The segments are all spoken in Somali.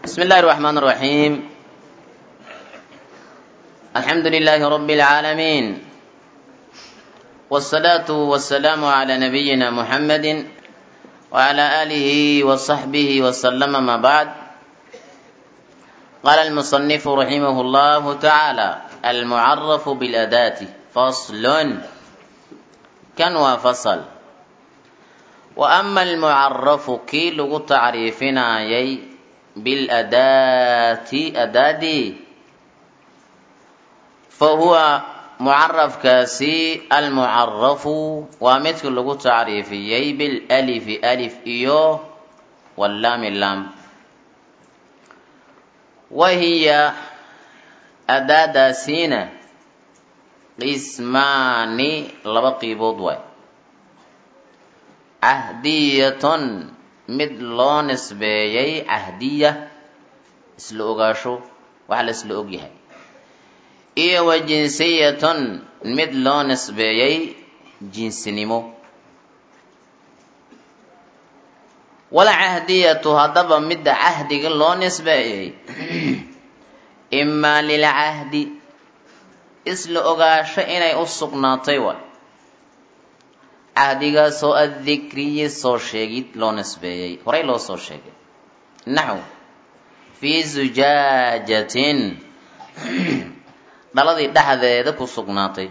بسم الله الرحمن الرحيم الحمد لله رب العالمين والصلاة والسلام على نبينا محمد وعلى آله وصحبه وسلم ما بعد قال المصنف رحمه الله تعالى المعرف بالأداة فصل كان وفصل وأما المعرف كي لغو تعريفنا يي بالأداة أدادي فهو معرف كاسي المعرف ومثل لغو تعريفي بالألف ألف إيو واللام اللام وهي أداة سينة قسمان لبقي بوضوي cahdiyatun mid loo nisbeeyey cahdiya isla ogaasho waxa la isla ogyahay iyo wa jinsiyatun mid loo nisbeeyey jinsinimo wala cahdiyatu haddaba midda cahdiga loo nisbeeyey imaa lilcahdi isla ogaasho inay u sugnaatay waay cahdigaasoo addikriyi soo sheegid loo nisbeeyey horay loo soo sheegay naxw fii zujaajatin dhaladii dhexdeeda ku sugnaatay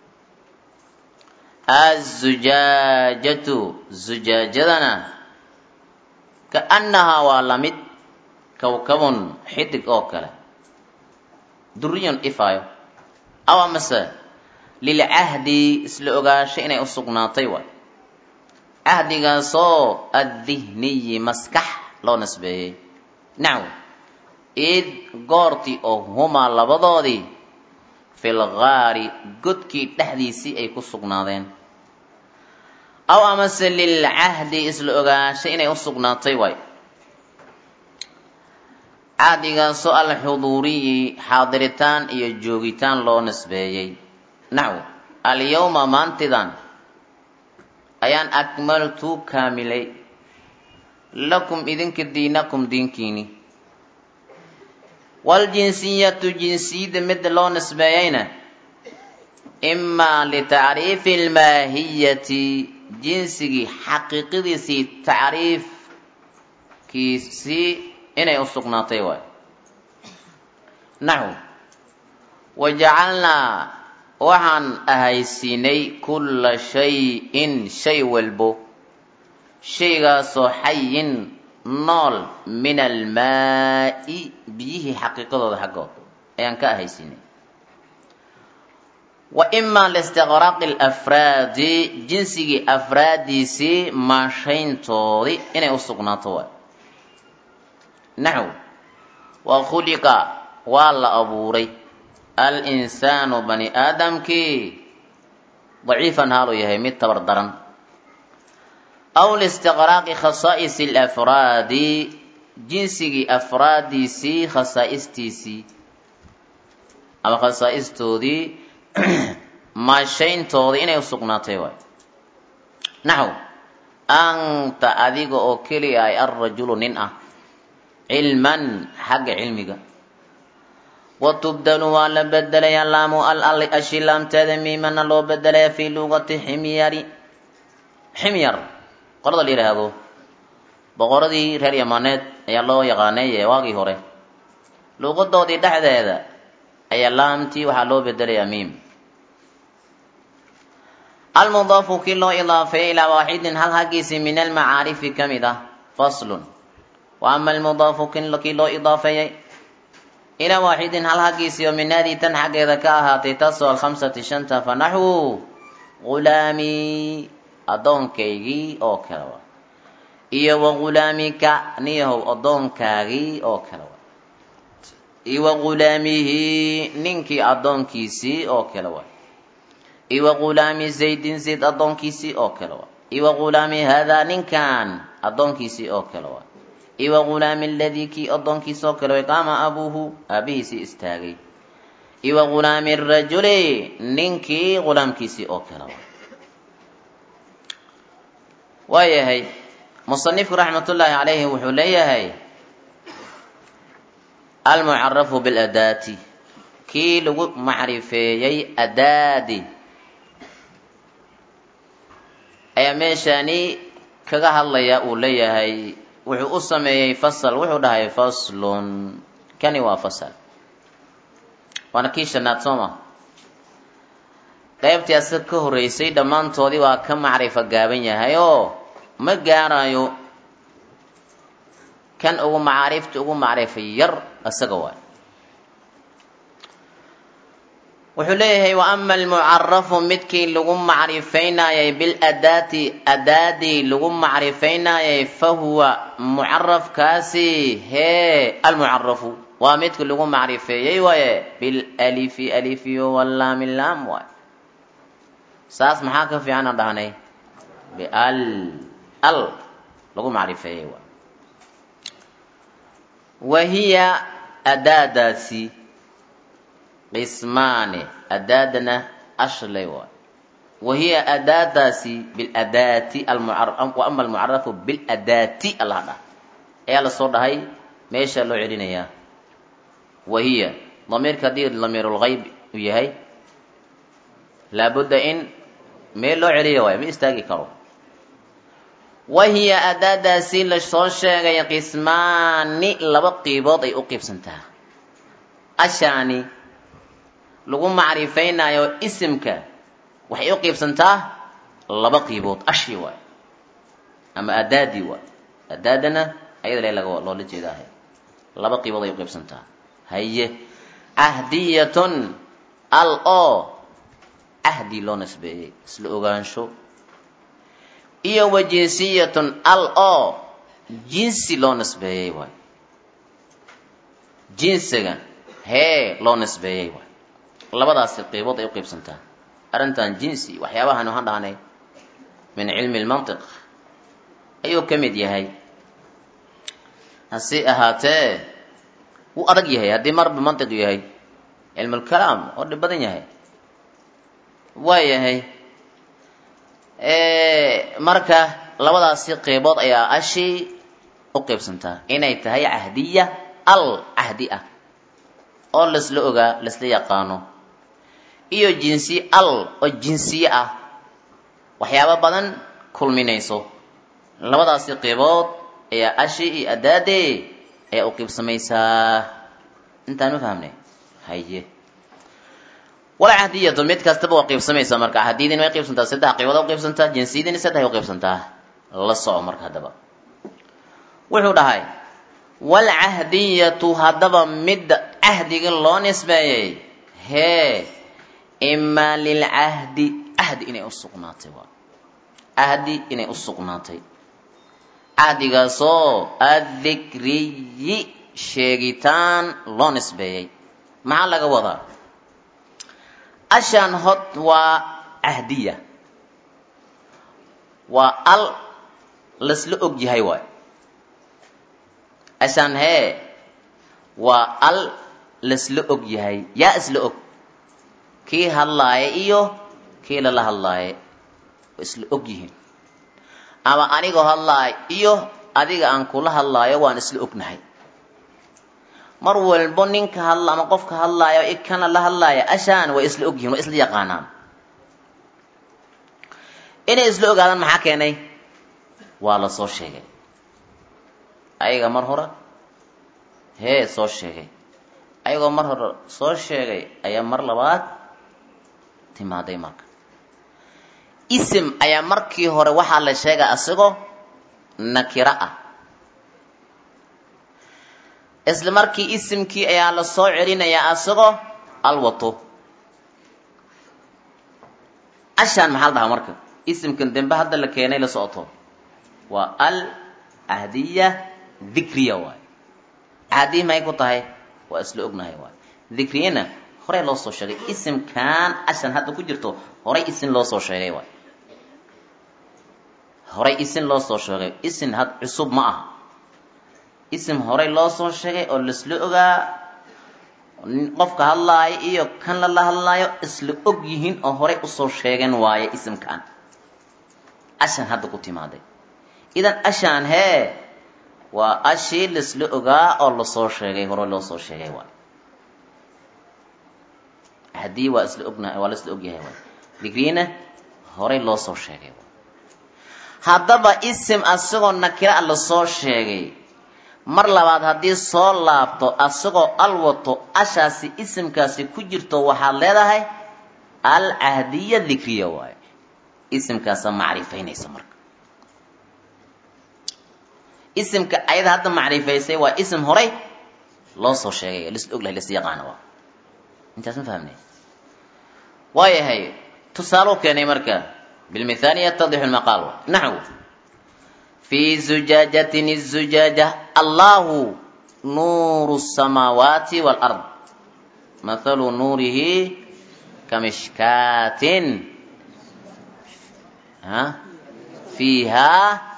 azujaajatu zujaajadana kaannahaa waa lamid kowkabun xidig oo kale duriyun ifaayo aw amase lilcahdi isla ogaasho inay u sugnaatay waay cahdigaasoo addihniyi maskax loo nisbeeyey nacw id goortii oo humaa labadoodii fil gaari godkii dhexdiisii ay ku sugnaadeen aw amase lilcahdi isla ogaasho inay u sugnaatay waay cahdigaasoo alxuduuriyi xaadiritaan iyo joogitaan loo nisbeeyey naxw alyawma maantidan ayaan akmaltu kaamilay lakum idinka diinakum diinkiini waaljinsiyatu jinsiyadda midda loo nisbeeyeyna imaa litacriifi almaahiyati jinsigii xaqiiqadiisii tacriifkiisii inay u sugnaatay waay naxw wajacalnaa waxaan ahaysiinay kulla shay-in shay walbo shaygaasoo xayin nool min almaa'i biyihii xaqiiqadooda xaggood ayaan ka ahaysiinay wa imaa liistiqraaqi alafraadi jinsigii afraaddiisii maashayntoodii inay u sugnaato waay naxw wa khuliqa waa la abuuray alinsaanu bani aadamkii daciifan haaluu yahay mid tabar daran aw liistiqraaqi khasaa'is alafraadi jinsigii afraaddiisii khasaa'istiisii ama khasaa'istoodii maashayntoodii inay u sugnaatay waay naxw anta adiga oo keliya ay alrajulu nin ah cilman xagga cilmiga watubdalu waa la bedelayaa laamu al ashi laamteeda miimana loo bedelaya fii luqati ximyari ximyar qolada la yidhaahdo boqoradii reer yamaneed ayaa loo yaqaanay waagii hore luuqadoodii dhexdeeda ayaa laamtii waxaa loo bedelayaa miim almudaafu kii loo idaafeeyey ilaa waaxidin hal hagiisi min almacaarifi ka mid ah faslun wa ama almudaafu kii loo idaafeeyey ilaa waaxidin hal hagiisii oo min haadii tan xaggeeda ka ahaatay taasoo alkhamsati shanta fa naxwu ghulaamii addoonkaygii oo kale wa iyo wa ghulaamika niyahow addoonkaagii oo kale wa iyo wa ghulaamihi ninkii addoonkiisii oo kale wa iyo wa ghulaami zaydin zayd addoonkiisii oo kale wa iyo wa ghulaami haadaa ninkan addoonkiisii oo kale wa iyo wa ghulaami aladii kii addoonkiisa oo kale way qaama abuuhu aabihiisii istaagay iyo wa ghulaami rajuli ninkii ghulaamkiisii oo kale wa waayahay musanifku raxmatullaahi calayhi wuxuu leeyahay almucarafu biladaati kii lagu macrifeeyey adaadi ayaa meeshaani kaga hadlaya uu leeyahay wuxuu u sameeyey fasal wuxuu dhahay faslun kani waa fasal waana kii shanaad soo ma qaybtii asaga ka horreysay dhammaantoodii waa ka macrifo gaaban yahay oo ma gaarayo kan ugu macaarifta ugu macrifa yar isaga waay wuxuu leeyahay wa ama almucarafu midkii lagu macrifaynayay biladaati adaadii lagu macrifaynayay fa huwa mucarafkaasi hee almucarafu waa midki lagu macrifeeyey waaye bilalifi alifiyo walaami laam waay saas maxaa ka fiican aan dhahnay bial al lagu macrifeeyey waay wahiya adaadaasi qismaani adaadana ashlay waay wahiya adaadaasi biladaati wa ama almucarafu biladaati allah dhah ayaa lasoo dhahay meesha loo celinayaa wahiya damiirka haddii damiirulgayb uu yahay laabudda in meel loo celiya waay ma istaagi karo wahiya adaadaasi lasoo sheegay qismaani laba qiibood ay u qiibsantaa ashaani lagu macrifaynayo isimka waxay u qiibsantaa laba qiibood ashi waay ama adaadi waay adaadana ayada le laga loola jeedaahay laba qiibood ay u qiibsantaa haye cahdiyatun al oo cahdi loo nisbeeyey isla ogaansho iyo wa jinsiyatun al oo jinsi loo nisbeeyey waay jinsiga hee loo nisbeeyey waay labadaasi qiibood ay u qiibsantaa arrintan jinsi waxyaabahan waxaan dhahnay min cilmi lmantiq ayuu ka mid yahay hase ahaatee wuu adag yahay haddii marba mantiq yahay cilmulkalaam oo dhib badan yahay waa yahay marka labadaasi qeybood ayaa ashi u qeybsantaa inay tahay cahdiya al cahdi ah oo lasla ogaa lasla yaqaano iyo jinsi al oo jinsiye ah waxyaabo badan kulminayso labadaasi qeybood ayaa ashi iyo adaade ayaa u qiibsamaysaa intaan ma fahamnay haye wala cahdiyatu mid kastaba waa qiibsamaysaa marka cahdiyadiina way qiibsantaa saddex qaybood u qiibsantaa jinsiyadiina saddex u qiibsantaa la soco marka haddaba wuxuu dhahay walcahdiyatu haddaba midda cahdiga loo nisbeeyey hee imaa lilcahdi cahdi inay u sugnaatay waa cahdi inay u sugnaatay cahdigaasoo addikriyi sheegitaan loo nisbeeyey maxaa laga wadaa ashaan hod waa cahdiya waa al lasla og yahay waay ashaan hee waa al lasla og yahay yaa isla og kii hadlaaya iyo kii lala hadlaaya waa isla og yihiin ama anigoo hadlaaya iyo adiga aan kula hadlaayo waan isla ognahay mar walbo ninka hadla ama qofka hadlaaya i kana la hadlaaya ashaan way isla og yihiin way isla yaqaanaan inay isla ogaadaan maxaa keenay waa la soo sheegay ayaga mar hore hee soo sheegay ayagoo mar hore soo sheegay ayaa mar labaad timaaday marka isim ayaa markii hore waxaa la sheegay asagoo nakiro ah isla markii isimkii ayaa la soo celinayaa asagoo alwato ashaan maxaa la dhahaa marka isimkan dambe hadda la keenay la socoto waa al cahdiya dikriya waay cahdiya may ku tahay waa isla ognahay waay dikriyana horey loo soo sheegay isimkan ashan hadda ku jirto horay isin loo soo sheegay waay horay isin loo soo sheegay isin had cusub ma aha isim horay loo soo sheegay oo laisla ogaa qofka hadlaayo iyo kan lala hadlaayo isla og yihiin oo horay usoo sheegeen waaye isimkan ashan hadda ku timaaday idan ashaan hee waa ashii laisla ogaa oo lasoo sheegay hore loo soo sheegay waay haddii waa isla ogna waa la isla ogyahay waay digriina horey loo soo sheegay waay haddaba isim asagoo nakira a lasoo sheegay mar labaad haddii soo laabto asagoo al wato ashaasi isimkaasi ku jirto waxaad leedahay al cahdiya dikriya waayo isimkaasa macrifaynaysa marka isimka ayada hadda macrifaysay waa isim horay loo soo sheegay lis oglahay lis yaqaana waa intaas ma fahamnay waayahay tusaaluu keenay marka bilmithaali yatadixu lmaqaal naxwu fi zujaajatin الzujaaja allahu nuuru الsamaawaati wاlard mathalu nuurihi kamishkaatin ha fiiha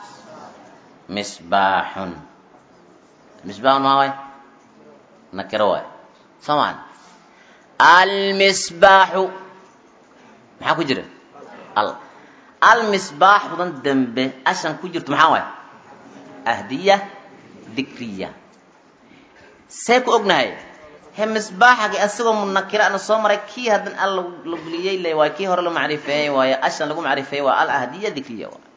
misbaaxun misbaaxun maa waay nakiro waay soo maan almisbaaxu maxaa ku jira al almisbaaxudan dambe ashan ku jirto maxaa waay ahdiya dikriya see ku ognahay he misbaaxagi asagoo munakira ana soo maray kii haddan al la geliyey le waay kii hore la macrifeeyey waayo ashan lagu macrifeeyey waa al ahdiya dikriya waay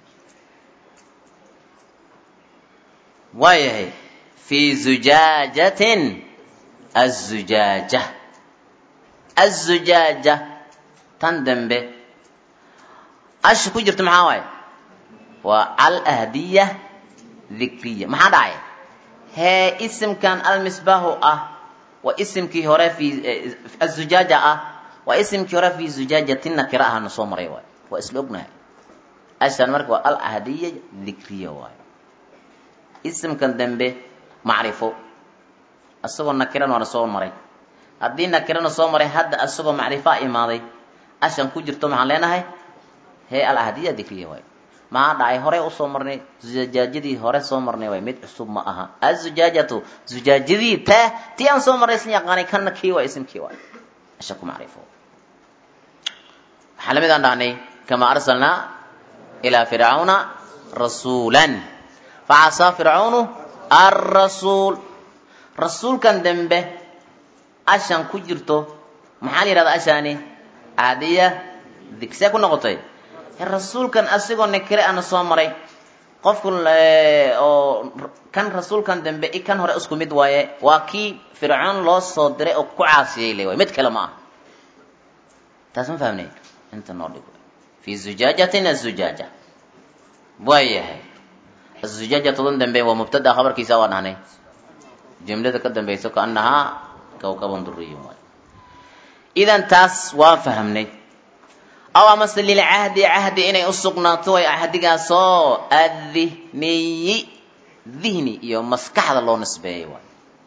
waayahay fi zujaajatin azujaaja azujaaja tan dambe asha ku jirto maxaa waaye waa al ahdiya dikriya maxaa dhacay hee isimkan almisbaahu ah waa isimkii hore fi azujaaja ah waa isimkii hore fi zujaajatin nakira ahana soo maray waay waa isla ognahay ashan marka waa al ahdiya dikriya waay isimkan dambe macrifo asagoo nakiran waana soo maray haddii nakirana soo maray hadda asagoo macrifaa imaaday ashan ku jirto maxaan leenahay hee al ahdiya dikriya waay maxaa dhacay horey usoo marnay zujaajadii hore soo marnay waay mid cusub ma aha azujaajatu zujaajadii ta tii aan soo marnay isla yaqaanay kana kii waay isimkii waay ashan ku macrifo waxaa lamid aan dhahnay kama arsalnaa ilaa fircauna rasuulan facasaa fircaunu arrasuul rasuulkan dambe ashan ku jirto maxaa la yihahda ashaani ahdiya digsee ku noqotay rasuulkan asigoo nakire ana soo maray qofku oo kan rasuulkan dambe i kan hore isku mid waaye waa kii fircoon loo soo diray oo ku caasiyey le waay mid kale ma aha taas ma fahmnay inta noo dhig fi zujaajatin azujaaja waayahay azujaajatodan dambe waa mubtada khabarkiisa waa dhahnay jumlada ka dambayso kaanahaa kawkaban duriyun waay idan taas waa fahamnay aw amase lilcahdi cahdi inay u sugnaato way cahdigaasoo addihniyi dihni iyo maskaxda loo nisbeeyay waay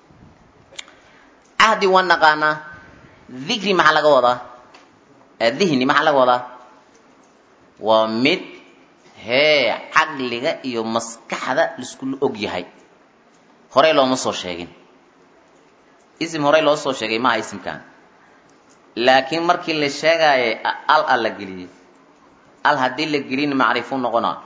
cahdi waa naqaanaa dikri maxaa laga wadaa dihni maxaa laga wadaa waa mid hee caqliga iyo maskaxda laiskula og yahay horey looma soo sheegin isim horey loo soo sheegay maaha isimkan laakiin markii la sheegaayo al a la geliyey al haddii la gelin macrifu noqonaa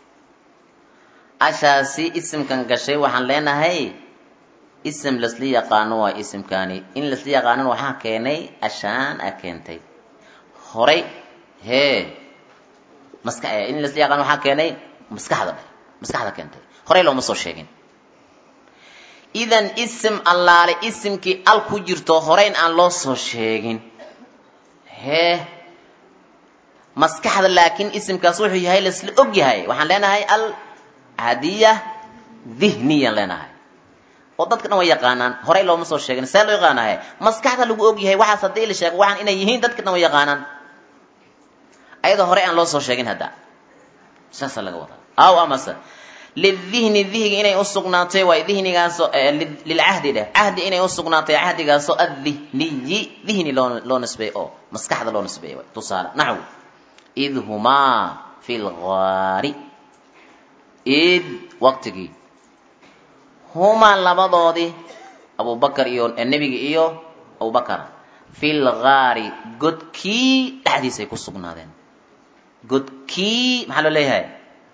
ashaasi isimkan gashay waxaan leenahay isim lasla yaqaano waa isimkani in lasla yaqaanon waxaa keenay ashaan a keentay horay hee maska in lasla yaqaano waxaa keenay maskaxda maskaxda keentay horey looma soo sheegin idan isim allaale isimkii al ku jirto horeyn aan loo soo sheegin hee maskaxda laakiin isimkaas wuxuu yahay laisla og yahay waxaan leenahay al hadiya dihniyaan leenahay oo dadka dhan way yaqaanaan horey looma soo sheegin see loo yaqaanahe maskaxda lagu og yahay waxaas haddii la sheego waxaan inay yihiin dadka dhan way yaqaanaan ayadoo horey aan loo soo sheegin hadda saasaa laga wadaa aw amase lidihni dihniga inay usugnaatay waay dihnigaasoo lilcahdi dheh cahdi inay usugnaatay cahdigaasoo addihniyi dihni loo loo nisbeey oo maskaxda loo nisbeeyay waay tusaale naxw id humaa fi lgaari id waqtigii humaa labadoodii abubakar iyo nebiga iyo abubakar fi lgaari godkii dhexdiisay ku sugnaadeen godkii maxaa loo leeyahay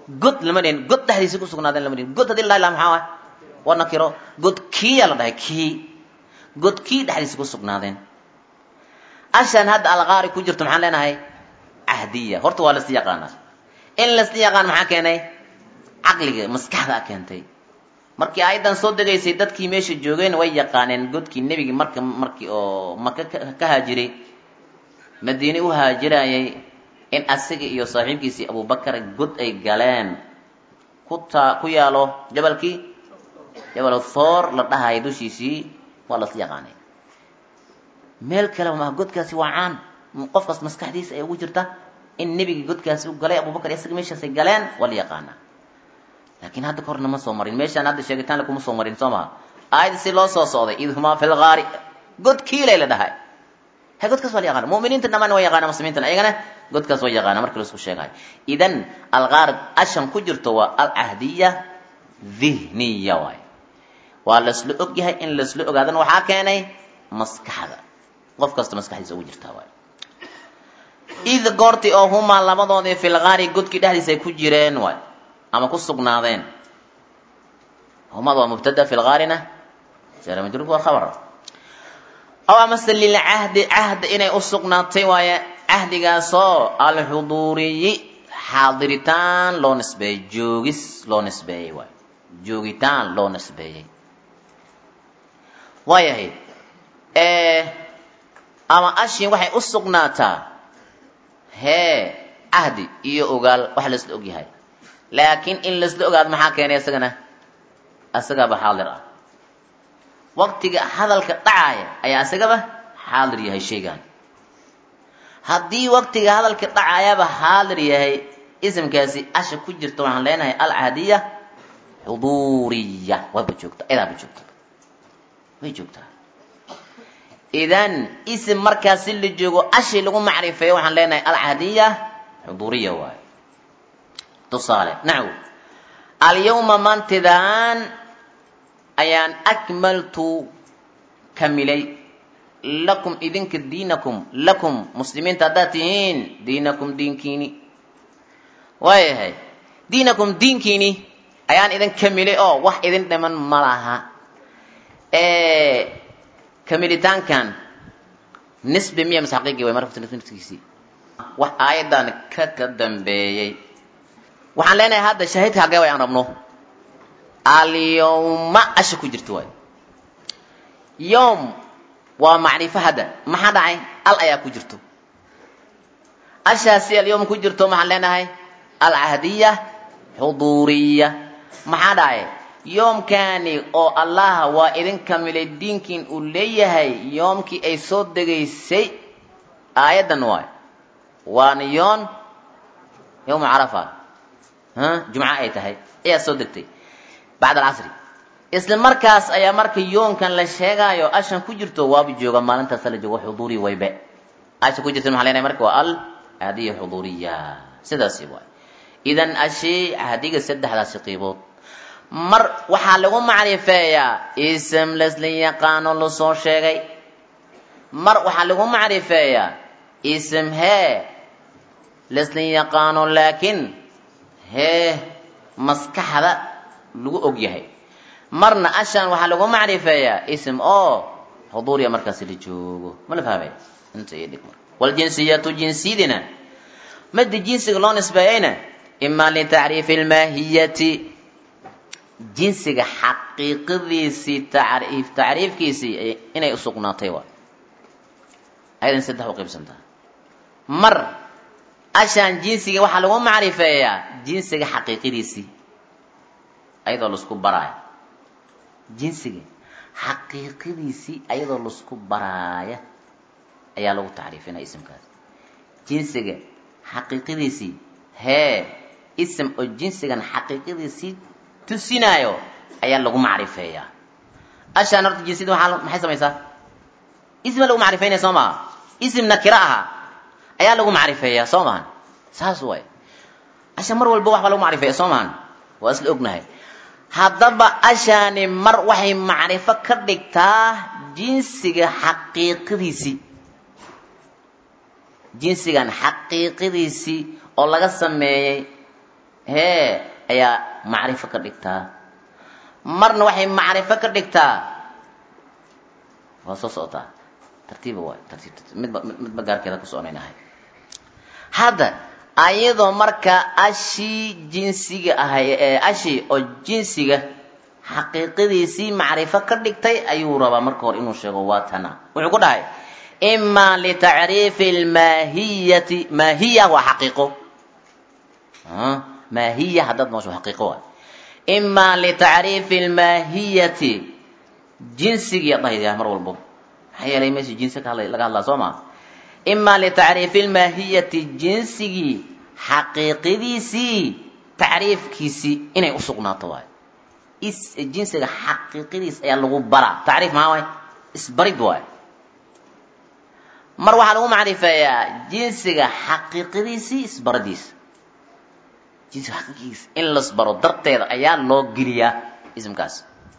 god lama dhihin god dhexdiisa ku sugnaadeen lama dhihin god haddii la dhahi laha maxaa waay waa nakiro god kiiyaa la dhahay kii god kii dhexdiisa ku sugnaadeen ashan hadda alqaari ku jirto maxaan leenahay cahdiya horta waa lasla yaqaanaa in lasla yaqaan maxaa keenay caqliga maskaxda keentay markii aayaddan soo degaysay dadkii meesha joogeen way yaqaaneen godkii nebigi marka markii oo maka ka haajiray madiine u haajirayay in asaga iyo saaxiibkiisii abubakar god ay galeen ku taa ku yaalo jabalkii jabal thoor la dhahayo dushiisii waa lasla yaqaanay meel kale ma godkaasi waa caan qofkaas maskaxdiisa ay ugu jirta in nebigii godkaasi u galay abubakar isaga meeshaasay galeen waa la yaqaanaa laakiin hadda ka horna ma soo marin meeshaan hadda sheegitaan kuma soo marin soo maha aayadda si loo soo socday id humaa fi lgaari god kiilay la dhahay he godkaas waa la yaqaana mu'miniinta dhamaan waa yaqaana muslimiintana ayagana godkaas waa yaqaana markii laisku sheegayo idan algaar ashan ku jirto waa alcahdiya dhihniya waay waa laisla og yahay in laisla ogaadana waxaa keenay maskaxda qof kasta maskaxdiisa ugu jirtaa waay id goorti oo humaa labadoodii filgaari godkii dhexdiisa ay ku jireen waay ama ku sugnaadeen humada waa mubtada filgaarina jara majruurku waa khabar aw amase lilcahdi cahd inay u sugnaatay waaye cahdigaasoo alxuduuriyi xaadiritaan loo nisbeeyey joogis loo nisbeeyey waay joogitaan loo nisbeeyey waayahay ama ashin waxay u sugnaataa hee cahdi iyo ogaal wax laisla og yahay laakiin in laisla ogaado maxaa keenay isagana isagaaba xaadir ah waqtiga hadalka dhacaaya ayaa isagaba xaadir yahay shaygan haddii waqtiga hadalka dhacaayaba xaadir yahay isimkaasi asha ku jirta waxaan leenahay alcahdiya xuduuriya wayba joogta idaaba joogta way joogtaa idan isim markaasi la joogo ashi lagu macrifeeyo waxaan leenahay alcahdiya xuduuriya waayo tusaale naxw alyawma maantidaan ayaan akmaltu kamilay lakum idinka diinakum lakum muslimiinta haddaad tihiin diinakum diinkiini waayahay diinakum diinkiini ayaan idin kamilay oo wax idin dhiman ma laha kamilitaankan nisbi miya mise xaqiiqi way marka naftigiisii wax aayaddan ka ka dambeeyey waxaan leenahay hadda shaahidka hagee way aan rabno alyawma asha ku jirto waay yowm waa macrifo hadda maxaa dhacay al ayaa ku jirto ashaasi alyawm ku jirto maxaan leenahay alcahdiya xuduuriya maxaa dhacay yoomkani oo allaha waa idin kamilay diinkiin uu leeyahay yoomkii ay soo degaysay aayaddan waay waana yoon yowma carafa jumco ay tahay ayaa soo degtay bacd alcasri isla markaas ayaa marka yoonkan la sheegaayo ashan ku jirto waaba jooga maalintaasa la joogo xuduuri waybe asha ku jirta maxaa leenahay marka waa al caadiya xuduuriya sidaasi waay idan ashi cahdiga saddexdaasi qiibood mar waxaa lagu macrifeeyaa ism lasla yaqaano lasoo sheegay mar waxaa lagu macrifeeyaa ism hee lasla yaqaano laakiin hee maskaxda lagu og yahay marna ashan waxaa lagu macrifeeyaa ism oo xuduuriya markaasi la joogo ma la fahmay inta iyo dhig marka waljinsiyatu jinsiyadina madi jinsiga loo nisbeeyeyna ima litacriifi lmaahiyati jinsiga xaqiiqadiisii tacriif tacriifkiisii inay usugnaatay waa ayadan saddex u qaybsantaa mar ashaan jinsiga waxaa lagu macrifeeyaa jinsiga xaqiiqadiisii ayadoo laisku baraayo jinsiga xaqiiqadiisii ayadoo laisku baraaya ayaa lagu tacriifinaya isimkaas jinsiga xaqiiqadiisii hee ism oo jinsigan xaqiiqadiisii tusinaayo ayaa lagu macrifeeyaa ashaan horta jinsiyada waaa maxay samaysaa isma lagu macrifeynaya soo maha ism nakira aha ayaa lagu macrifeeyaa soo mahan saas waay asha mar walba waxbaa lagu macrifeeya soo mahan waa isla ognahay haddaba ashaani mar waxay macrifo ka dhigtaa jinsiga xaqiiqadiisii jinsigan xaqiiqadiisii oo laga sameeyey hee ayaa macrifo ka dhigtaa marna waxay macrifo ka dhigtaa waa soo socotaa tartiiba waay tartiib tartiib midba midba gaarkeeda ku soconaynahay hadda ayadoo marka ashii jinsiga ahay ee ashii oo jinsiga xaqiiqadiisii macrifo ka dhigtay ayuu rabaa marka hore inuu sheego waa tana wuxuu ku dhahay ima litacriifi lmaahiyati maahiya waa xaqiiqo maahiya haddaad noosho xaqiiqo waay ima litacriifi lmaahiyati jinsigii dhahaya mar walbo maxaa yeelay meesha jinsi ka hadlay laga hadlaa soo maa ima litacriifi lmaahiyati jinsigii xaqiiqadiisii tacriifkiisii inay u sugnaato waay is jinsiga xaqiiqadiis ayaa lagu baraa tacriif maxaa waay isbarid waay mar waxaa lagu macrifeeyaa jinsiga xaqiiqadiisii isbaradiisa jinsiga xaqiiqadiisa in lasbaro darteeda ayaa loo geliyaa ismkaas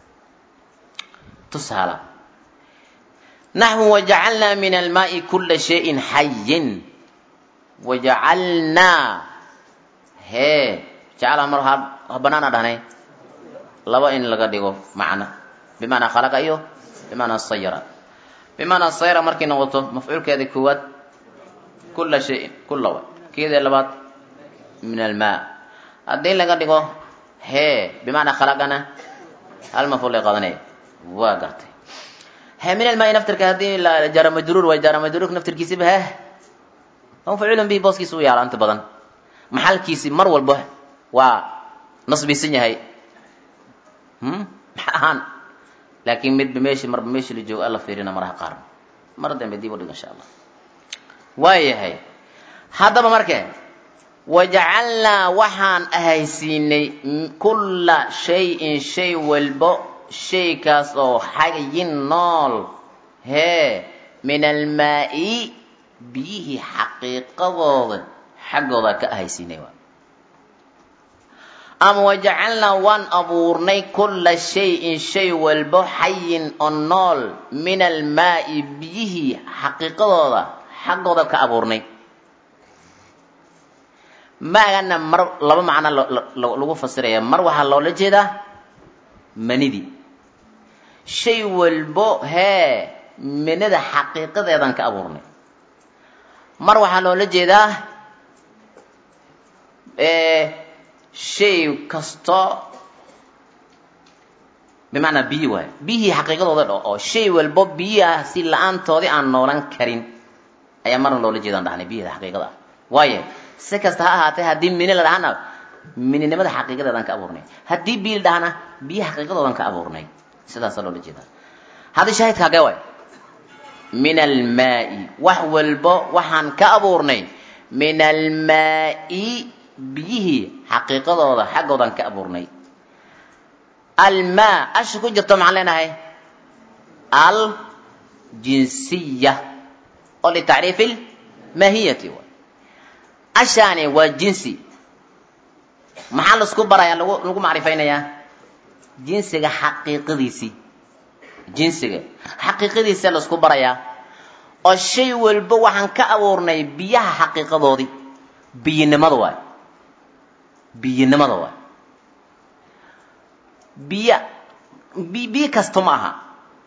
tusaala naxwu wajacalnaa min almaai kula shayin xayin wajacalnaa hee jacala mar ha banaana dhahnay laba in laga dhigo macna bimaanaa khalaqa iyo bimaanaa sayara bimaanaa sayara markay noqoto mafcuulkeeda koowaad kula shayin kula wa keeda labaad min almaa haddii laga dhigo hee bimaanaa khalaqana hal mafcuul ay qadanaya waa gartay he min almaai naftirka haddii jara majruur way jara majruurka naftirkiisiba heh mafcuulun bihi booskiisa u yaala inta badan maxalkiisi mar walba waa nasbisan yahay maxa ahaan laakiin midba meeshi marba meeshi la joogo alla fiirina maraha qaar mar dambe dib u dhig insha allah waayahay haddaba marke wajacalnaa waxaan ahaysiinay kulla shayin shay walbo shaykaas oo xayin nool hee min almaa-i biyihii xaqiiqadooda xaggooda ka ahaysiinay waa ama wajacalnaa waan abuurnay kulla shayin shay walbo xayin oo nool min almaa-i biyihii xaqiiqadooda xaggooda ka abuurnay maagana mar laba macno lagu fasiraya mar waxaa loola jeedaa manidii shay walbo hee minida xaqiiqadeedan ka abuurnay mar waxaa loola jeedaa shay kasto bimacnaa biyi waay biyihii xaqiiqadooda dho oo shay walbo biyiha si la-aantoodii aan noolan karin ayaa marna loola jeedaan dhahnay biyihda xaqiiqada ah waayo si kasta ha ahaatee haddii mini la dhahana mininimada xaqiiqadeedan ka abuurnay haddii biyi la dhahana biyi xaqiiqadoodan ka abuurnay sidaasa loola jeedaa haddii shaahidka hagee waay min almaai wax walbo waxaan ka abuurnay min almaai biyihii xaqiiqadooda xaggoodan ka abuurnay almaa asha ku jirto maxaan leenahay aljinsiya oo litacriifi lmaahiyati waay ashaani waa jinsi maxaa laisku baraya lagu lagu macrifaynayaa jinsiga xaqiiqadiisii jinsiga xaqiiqadiisa laisku barayaa oo shay walba waxaan ka abuurnay biyaha xaqiiqadoodii biyinimada waay biyinimada waay biya bi biyo kasta ma aha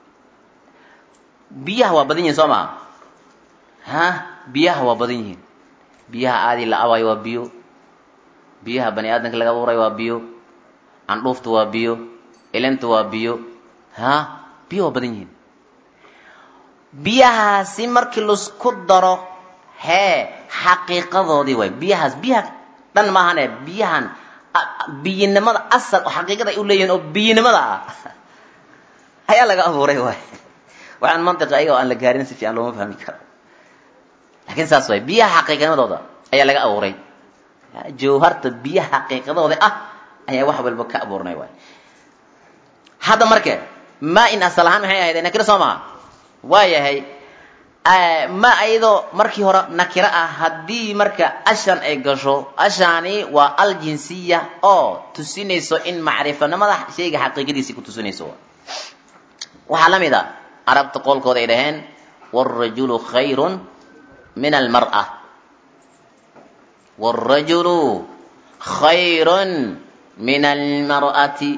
biyaha waa badan yihin soo maha ha biyaha waa badan yihiin biyaha aadii la abayo waa biyo biyaha bani aadamka laga abuuray waa biyo candhuufta waa biyo ilinta waa biyo ha biyo waa badan yihiin biyahaasi markii laisku daro hee xaqiiqadoodii waay biyahaas biyaha dhan maahane biyahan biyinimada asal oo xaqiiqada ay u leeyihiin oo biyinimada ah ayaa laga abuuray waay waxaan mantiqa ayaga oo aan la gaarin si fiican looma fahmi karo laakiin saas waay biyaha xaqiiqnimadooda ayaa laga abuuray jawharta biyaha xaqiiqadooda ah ayaa wax walba ka abuurnay waay hadda marke maa in asal ahaan maxay ahayd nakiro soo maha waa yahay ma ayadoo markii hore nakiro ah haddii marka ashan ay gasho ashaani waa aljinsiya oo tusinayso in macrifanimada shayga xaqiiqadiisii ku tusinayso waxaa la mid a carabta qoolkooda ay dhaheen wاrajulu khayrun min almar'a wاrajulu khayrun min almar'ati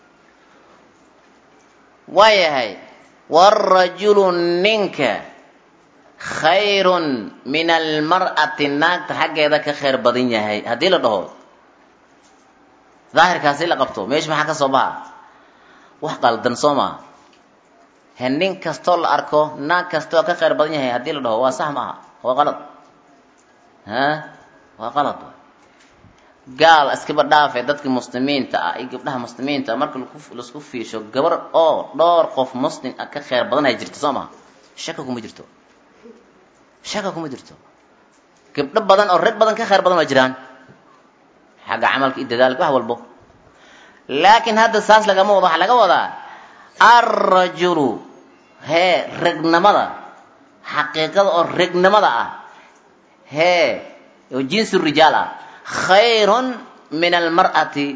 waayahay waalrajulu ninka khayrun min almar'ati naagta xaggeeda ka khayr badan yahay haddii la dhaho daahirkaasi la qabto meesha maxaa ka soo baxa wax qaldan soo maa he nin kastoo la arko naag kastoo ka khayr badan yahay haddii la dhaho waa sax maaha waa qalad ha waa qalad gaal iskaba dhaafe dadka muslimiinta ah iyo gabdhaha muslimiinta ah marka laisku fiirsho gabar oo dhowr qof muslim ah ka khayr badan ay jirto soo maha shaka kuma jirto shaka kuma jirto gabdho badan oo rag badan ka khayr badan waa jiraan xagga camalka iyo dadaalka wax walbo laakiin hadda saas lagama wado waxaa laga wadaa alrajulu hee regnimada xaqiiqada oo regnimada ah hee oo jinsu rijaal ah khayrun min almar'ati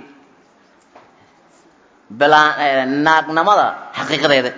naagnimada xaqiiqadeeda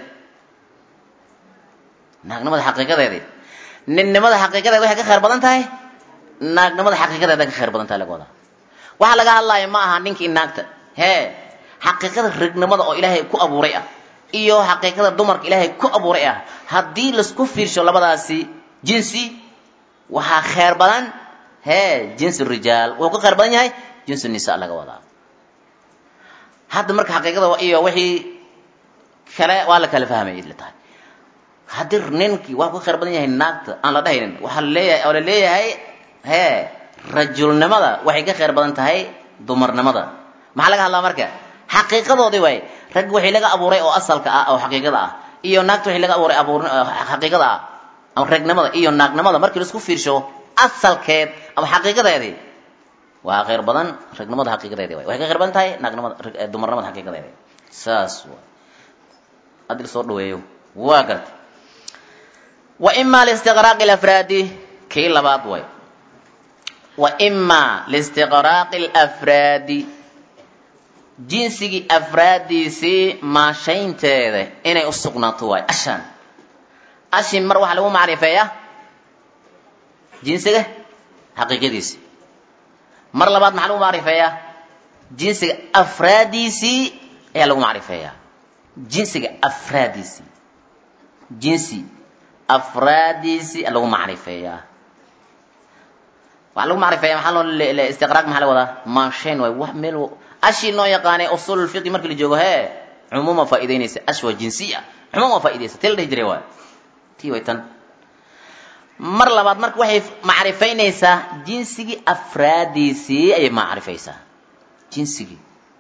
naagnimada xaqiiqadeeda ninnimada xaqiiqadeeda waxay ka khayr badan tahay naagnimada xaqiiqadeeda ka khayr badan tahay laga wadaa waxaa laga hadlaya ma aha ninkii naagta hee xaqiiqada regnimada oo ilaahay ku abuuray ah iyo xaqiiqada dumarka ilaahay ku abuuray ah haddii laisku fiirsho labadaasi jinsi waxaa khayr badan hee jinsi rijaal wuxuu ka khayr badan yahay jinsi nisa laga wadaa hadda marka xaqiiqada iyo wixii kale waa la kala fahmay la tahay haddii ninkii waa ka khayr badan yahay naagta aan la dhahaynin waxaa laleeyahay oo la leeyahay hee rajulnimada waxay ka khayr badan tahay dumarnimada maxaa laga hadlaa marka xaqiiqadoodii waay rag wixii laga abuuray oo asalka ah oo xaqiiqada ah iyo naagta wixii laga abuuray abuur xaqiiqada ah ama regnimada iyo naagnimada markii laisku fiirsho asalkeed ama xaqiiqadeedii waa khayr badan regnimada xaqiiqadeedii waay waxay ka khayr badan tahay naagnimada dumarnimada xaqiiqadeedii saas waay haddii lasoo dhaweeyo waa gartay wa ima listiqraaqi lafraadi kii labaad way wa ima listiqraaqi lafraadi jinsigii afraaddiisii maashaynteeda inay u sugnaato waay ashan ashin mar waxaa lagu macrifeeyaa jinsiga xaqiiqadiisii mar labaad maxaa lagu macrifeeyaa jinsiga afraaddiisii ayaa lagu macrifeeyaa jinsiga afraaddiisii jinsi afraaddiisii lagu macrifeeyaa waxaa lagu macrifeeya maxaa loo istiqraaq maxaa laga wadaa maashayn waay wax meel ashii noo yaqaanay usul fiqi markii la joogo hee cumuuma faa'idaynaysa ash waa jinsiya cumuum waa faa'iidaysa tii la dhihi jiray waay tii way tan mar labaad marka waxay macrifaynaysaa jinsigii afraadiisii ayay macrifaysaa jinsigii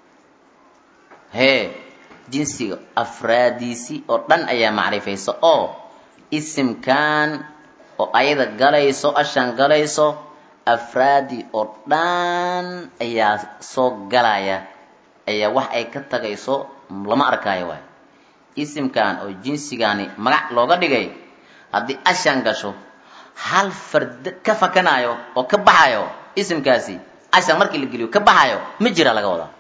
hee jinsiga afraadiisii oo dhan ayaa macrifaysa oo isimkan oo ayada galayso ashan galayso afraadi oo dhan ayaa soo galaya ayaa wax ay ka tagayso lama arkaayo waay isimkan oo jinsigani magac looga dhigay haddii ashan gasho hal fard ka fakanayo oo ka baxayo isimkaasi ashan markii la geliyo ka baxayo ma jira laga wadaa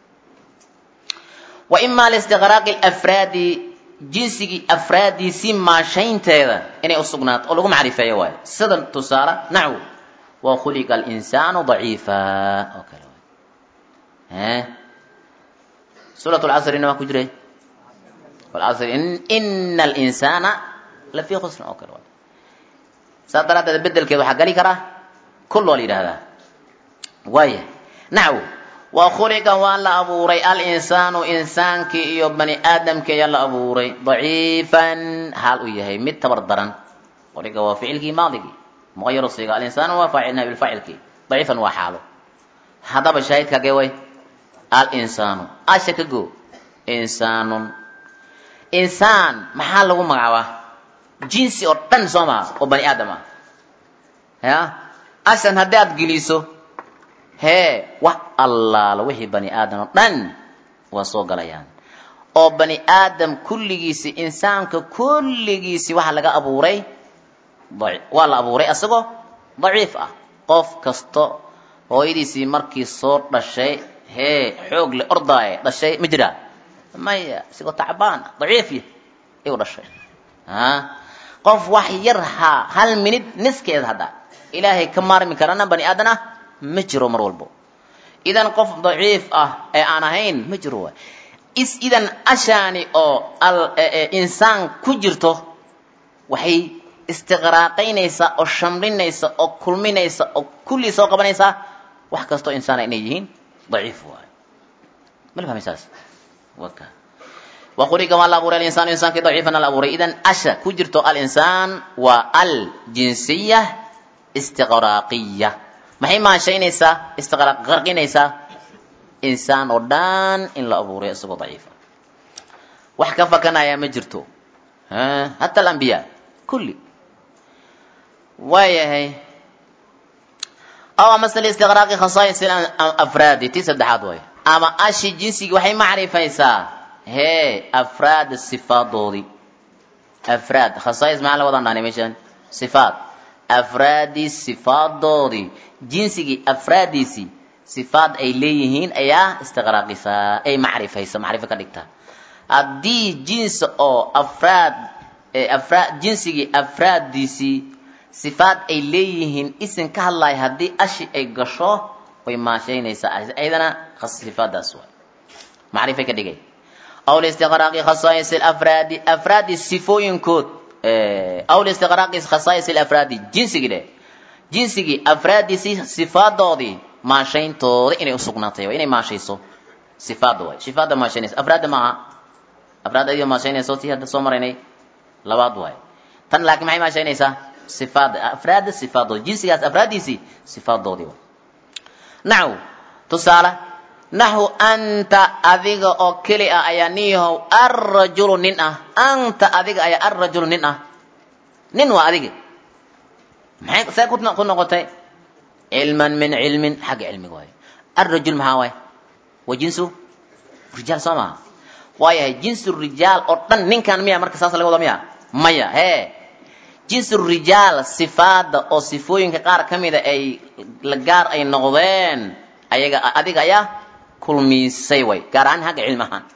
wa ima listiqraaqi lafraadi jinsigii afraadiisii maashaynteeda inay u sugnaato oo lagu macrifeeyo waayo sida tusaale naxw wakhuliqa alinsaanu daciifa oo kale waay suurat lcasrina waa ku jiray walcasri ina alinsaana lafii khusrin oo kale waay saas daraaddeed bedelkeed waxaa gali karaa kul waa la yidhahdaa waaya naxw wa khuliqa waa la abuuray alinsaanu insaankii iyo bani aadamkii ayaa la abuuray daciifan haal uu yahay mid tabar daran khuliqa waa ficilkii maadigii muqayar siiga alinsaanu waa faacil nabil faacilkii daciifan waa xaalo haddaba shaahidka gee way alinsaanu asha ka go insaanun insaan maxaa lagu magacaabaa jinsi oo dhan soo maha oo bani aadam ah ya ashan haddii aad geliso hee wax allaala wixii bani aadam oo dhan waa soo galayaan oo bani aadam kulligiisi insaanka kulligiisi waxaa laga abuuray waa la abuuray asagoo daciif ah qof kasto hooyadiisii markii soo dhashay hee xoog le ordaaye dhashay ma jiraa maya isagoo tacbaan daciifya igu dhashay qof wax yar haa hal minid niskeeda hadda ilaahay ka maarmi karana bani aadan ah ma jiro mar walbo idan qof daciif ah ee aan ahayn ma jiro waay is idan ashaani oo al insaan ku jirto waxay istiqraaqaynaysaa oo shamlinaysa oo kulminaysa oo kullii soo qabanaysaa wax kastoo insaana inay yihiin daciif waay mala fahmaysaas waka waquliga waa la abuuray alinsaan insaankii daciifan la abuuray idan asha ku jirto alinsaan waa aljinsiya istiqraaqiya maxay maashaynaysaa istiqraaq qarqinaysaa insaan oo dhan in la abuuray isagoo daciifa wax ka fakanaya ma jirto hata alambiya kulli waayahay aw amase listiqraaqi khasaais afraadi tii saddexaad waay ama ashi jinsigii waxay macrifaysaa hee afraad sifaadoodii afraad khasaais maxaa la wadaan dhahnay meeshaan sifaad afraadii sifaadoodii jinsigii afraadiisii sifaad ay leeyihiin ayaa istiqraaqisaa ay macrifaysa macrifo ka dhigtaa haddii jinsi oo afraad afraad jinsigii afraaddiisii sifaad ay leeyihiin isin ka hadlaya haddii ashi ay gasho way maashaynaysaa ayadana sifaadaas waay macrifay ka dhigay aw listiqraaqi khasaais afraadi afraadi sifooyinkood aw listiqraaqi khasaais afraadi jinsigii dheh jinsigii afraadiisii sifaadoodii maashayntooda inay usugnaatay inay maashayso sifaada waay sifaada maashaynaysa afraadda maaha afraad ayadoo maashaynayso tii hadda soo maraynay labaad waay tan laakiin maxay maashaynaysaa sifaada afraadda sifaadoodi jinsigaas afraaddiisii sifaadoodii waay naxw tusaale naxu anta adiga oo keli ah ayaa niyahow arrajulu nin ah anta adiga ayaa arrajulu nin ah nin waa adiga maxay see ku noqotay cilman min cilmin xagga cilmiga waayo arrajul maxaa waay waa jinsu rijaal soo maha waayahay jinsu rijaal oo dhan ninkan miya marka saas laga wada miya maya hee jinsu rijaal sifaada oo sifooyinka qaar ka mida ay la gaar ay noqdeen ayaga adiga ayaa kulmiisay way gaar ahaan xagga cilmi ahaan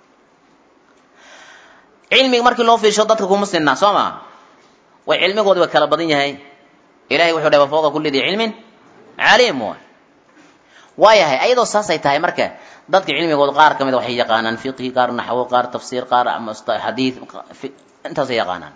cilmiga markii loo fiisho dadka kuma sinaa soo maa way cilmigoodi waa kala badan yahay ilahay wuxuu dhahay wafooqa kulli dii cilmin caliim waay waayahay ayadoo saasay tahay marka dadka cilmigooda qaar ka mida waxay yaqaanaan fiqhi qaar naxwo qaar tafsiir qaar xadiid intaasay yaqaanaan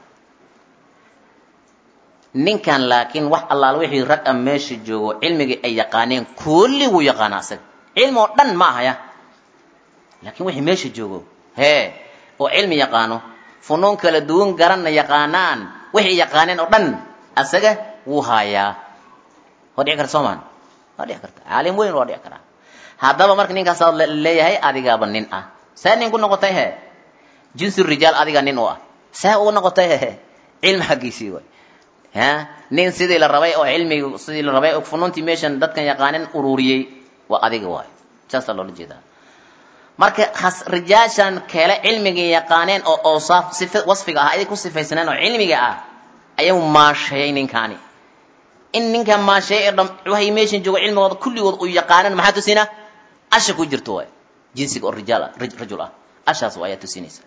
ninkan laakiin wax allaala wixii rag a meesha joogo cilmigii ay yaqaaneen kulli wuu yaqaanaa isaga cilmi oo dhan ma ahaya laakiin wixii meesha joogo hee oo cilmi yaqaano funuun kala duwan garanna yaqaanaan wixii yaqaaneen oo dhan asaga wuu haayaa waa dhici karta soomaan waa dhici karta caalim weyn waa dhici karaa haddaba marka ninkaasaa leeyahay adigaaba nin ah see nin ku noqotay he jinsi rijaal adiga nin u ah see ugu noqotay he cilmi xaggiisii way ha nin sidii la rabay oo cilmigi sidii la rabay oo funuuntii meeshan dadkan yaqaanin ururiyey waa adiga waay saasaa loola jeedaa marka has rijaashan kale cilmigii yaqaaneen oo oosaaf sifa wasfiga ah ay ku sifaysaneen oo cilmiga ah ayuu maasheeyey ninkaani in ninkan maasheeyey dham waxay meeshan joogo cilmigooda kulligood uu yaqaanan maxaa tusina asha ku jirto waay jinsiga oo rijaal ah rajul ah ashaas ayaa tusinaysa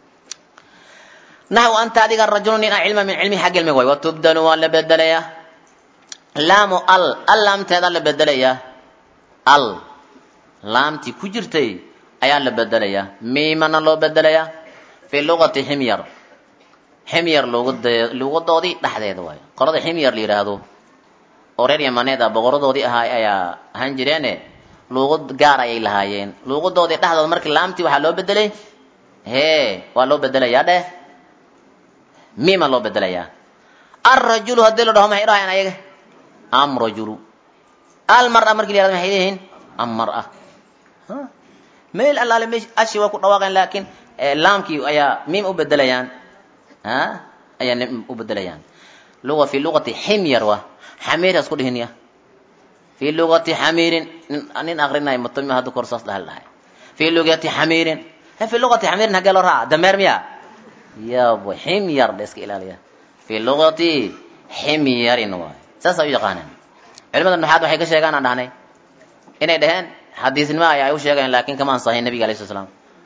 naxw anta adiga rajulu nin ah cilma min cilmi xag cilmiga waay watubdalu waa la bedelayaa laamu al al laamteeda la bedelayaa al laamtii ku jirtay ayaa la bedelayaa miimana loo bedelayaa fii luqati ximyar ximyar luugadoodii dhexdeeda waayo qolada ximyar la yidhaahdo oo reer yamaneed ah boqoradoodii ahaa ayaa ahaan jireene luuqad gaar ayay lahaayeen luuqadoodii dhexdooda markii laamtii waxaa loo bedelay hee waa loo bedelayaa dheh miima loo bedelayaa alrajulu haddii la dhaho maxay dhahayaan ayaga am rajulu almara markii la yhahdo maxay leeyihiin am mar'a meel allaale mesh ashi waa ku dhawaaqeen laakiin laamkii ayaa miim u bedelayaan ayaa nim u bedelayaan luga fi luqati ximyar wa xamiiras ku dhihin ya fi luqati xamiirin nin akrinay mutami hadda kor saas dhahal dhahay fi luqati xamiirin fi luqati xamiirin hagee loo raaca dameer miya yabo ximyar la iska ilaaliya fi luqati ximyarin waay saasa u yaqaanaan culimada nuxaad waxay ka sheegaan aan dhahnay inay dhaheen xadiisnimo ay u sheegeen laakiin kama ansahayn nabiga alayh slat slam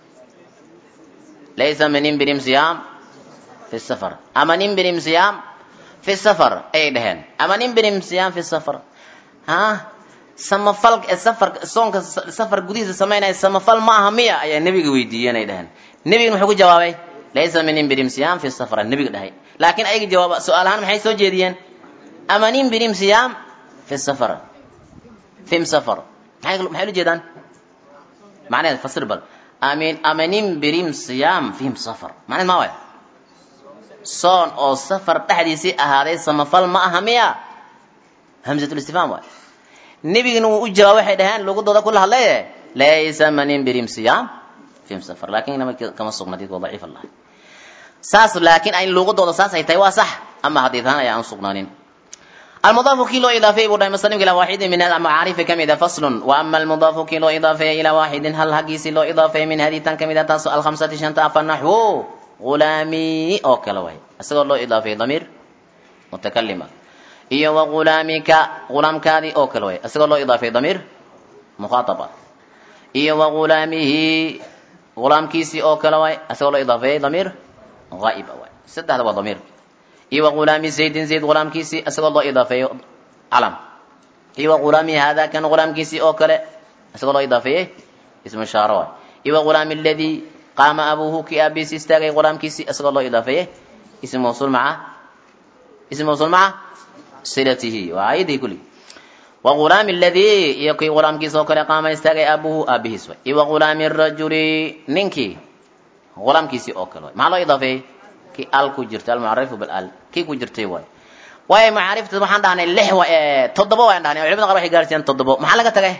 laysa min imbirim siyaam fi safar ama nimbirim siyaam fi safar ayay dhaheen ama nimbirim siyaam fi safar ha samafal safar soonka safar gudihiisa samaynaya samafal ma aha miya ayaa nebiga weydiiyeen ay dhaheen nebigana muxuu ku jawaabay laysa min imbirim siyaam fi safar nebiga dhahay laakiin ayaga jawaab su-aal ahaan maxay soo jeediyeen amanin birim siyaam fi safar fim safar maxay maxay ula jeedaan macnaheed fasir bal amin amanin birim siyaam fihim safar macnaheed ma waay soon oo safar dhexdiisii ahaaday samafal ma aha miya hamzatul istifhaam waay nebigana wuu u jawaab waxay dhaheen lugadooda kula hadlaye laysa manin birim siyaam fihim safar laakin inama kama sugna diidka waa daciif allah saas laakiin ay lugadooda saas ay tahay waa sax ama hadiid ahaan ayaa aan sugnaanin المضاف كي لو إضافي بوداي مسلم إلى واحد من المعارف كمدة فصل وأما المضاف كي لو إضافي إلى واحد هل هجيس لو إضافي من هذه تن كمدة تاسو الخمسة شنطة فالنحو غلامي أو كلوي أسأل لو إضافي ضمير متكلمة إيه وغلامك غلام كادي أو كلوي أسأل لو إضافي ضمير مخاطبة إيه وغلامه غلام كيسي أو كلوي أسأل لو إضافي ضمير غائب أوي سد هذا ضمير iyo wagulaami zaydin zayd gulaamkiisii isagoo loo idaafeeyo calam iyo wagulaami hada kan gulaamkiisii oo kale isagoo loo idaafeeyey ismu shaaro waay iyo wagulaami aladii qaama abuuhu kii aabihiisi istaagay gulaamkiisii isagoo loo idaafeeyey ism mawsuul maca ism mawsuul maca silatihi waa ayadii kulli wagulaami aladii iyo kii gulaamkiisa oo kale qaama istaagay abuuhu aabihiis waay iyo wagulaami rajuli ninkii gulaamkiisii oo kale waay maxaa loo idaafeeyey ki al ku jirto almucarifu bilal kii ku jirtay waay waayo macaarifta waxaan dhahnay lix wa toddoba waan dhahnay culimada qaar waxay gaarsiiyaan toddobo maxaa laga tagay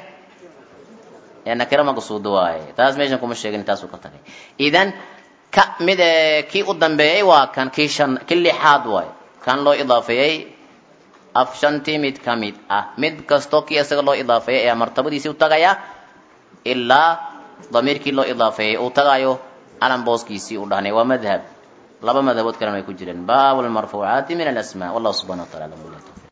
nakira maqsuudo waaye taas meeshan kuma sheegin taasuu ka tagay idan ka mid kii u dambeeyey waa kan kii shan kii lixaad waay kan loo idaafeeyey af shantii mid ka mid ah mid kastoo kii isaga loo idaafeeyey ayaa martabadiisii u tagaya ilaa damiirkii loo idaafeeyey uu tagayo alan booskiisii u dhahnay waa madhab laba madhabood kalena way ku jireen baabu lmarfuucaati min alasmaa wallahu subxana wa tacala alam